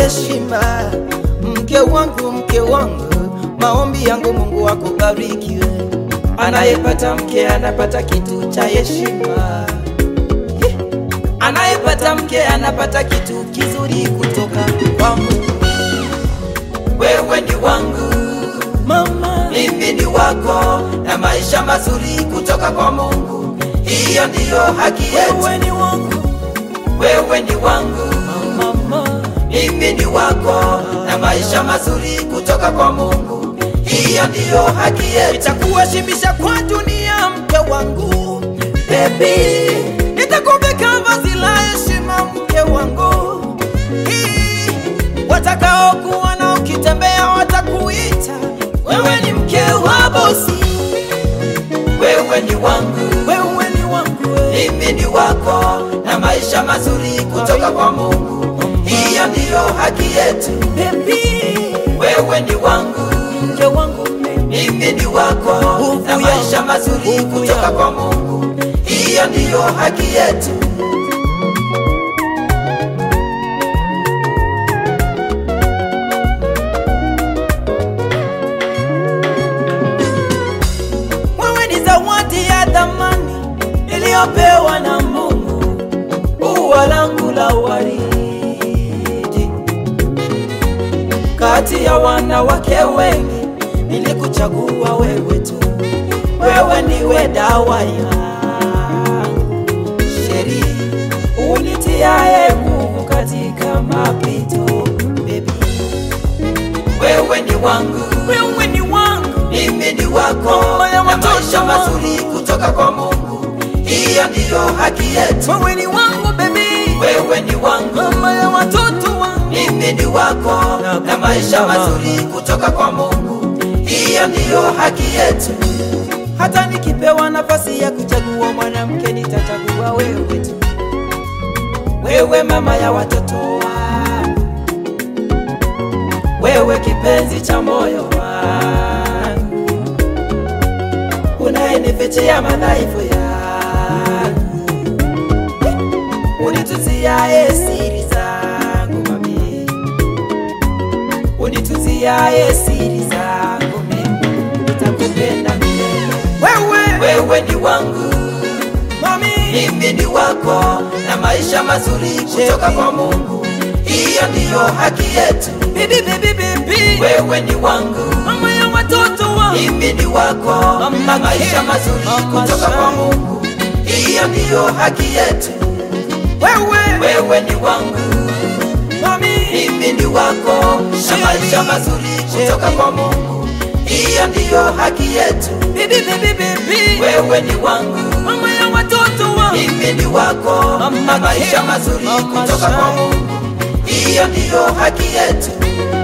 heshima. Mke wangu, mke wangu, maombi yangu Mungu akubarikiwe. Anayepata mke anapata kitu cha heshima. Anayepata mke anapata kitu kizuri kutoka kwa Mungu. Wewe ni wangu mama, mimi ni wako, na maisha mazuri kutoka kwa Mungu. Hiyo ndiyo haki yetu. Wewe ni wangu, wewe ni wangu mama, mimi ni wako, na maisha mazuri kutoka kwa Mungu. Hiyo ndiyo haki yetu. Nitakuheshimisha kwa dunia, mke wangu baby, nitakuvika vazi la heshima, mke wangu Hii, watakaokuona ukitembea watakuita wewe ni mke wa bosi. Wewe ni wangu, wewe ni wangu, mimi ni wako, na maisha mazuri kutoka kwa Mungu. Hiyo ndiyo haki yetu baby. Wewe ni wangu, mke wangu, mimi ni wako, na maisha mazuri kutoka kwa Mungu. Hiyo ndiyo haki yetu. Wewe ni zawadi ya thamani iliyopewa na Mungu, ua langu la waridi. Kati ya wanawake wengi nilikuchagua wewe tu, wewe ndiwe dawa yangu, sheri unitiaye nguvu katika mapito, baby wewe ni wangu, wewe ni wangu, mimi ni wako, na maisha mazuri kutoka kwa Mungu. Hiyo ndiyo haki yetu. Wewe ni wangu baby, wewe ni wangu, mama ya watoto wangu, mimi ni wako, na maisha mazuri kutoka kwa Mungu. Hiyo ndiyo haki yetu. Hata nikipewa nafasi ya kuchagua mwanamke, nitachagua wewe tu, wewe mama ya watoto wangu wewe kipenzi cha moyo wangu, unayenifichia madhaifu yangu, unituziaye siri zangu mami, unituziaye siri zangu mimi, nitakupenda milele. Wewe, wewe ni wangu mami, mimi ni wako, na maisha mazuri kutoka kwa Mungu. Hiyo ndiyo haki yetu. Bibi, bibi, bibi, wewe ni wangu, mama ya watoto wangu, mimi ni wako, na maisha mazuri kutoka kwa Mungu. Hiyo ndiyo haki yetu. Wewe, wewe ni wangu, mami, mimi ni wako, na maisha mazuri kutoka kwa Mungu. Hiyo ndiyo haki yetu. Bibi, bibi, bibi, wewe ni wangu, mama ya watoto wangu, mimi ni wako, na maisha mazuri kutoka kwa Mungu. Hiyo ndiyo haki yetu.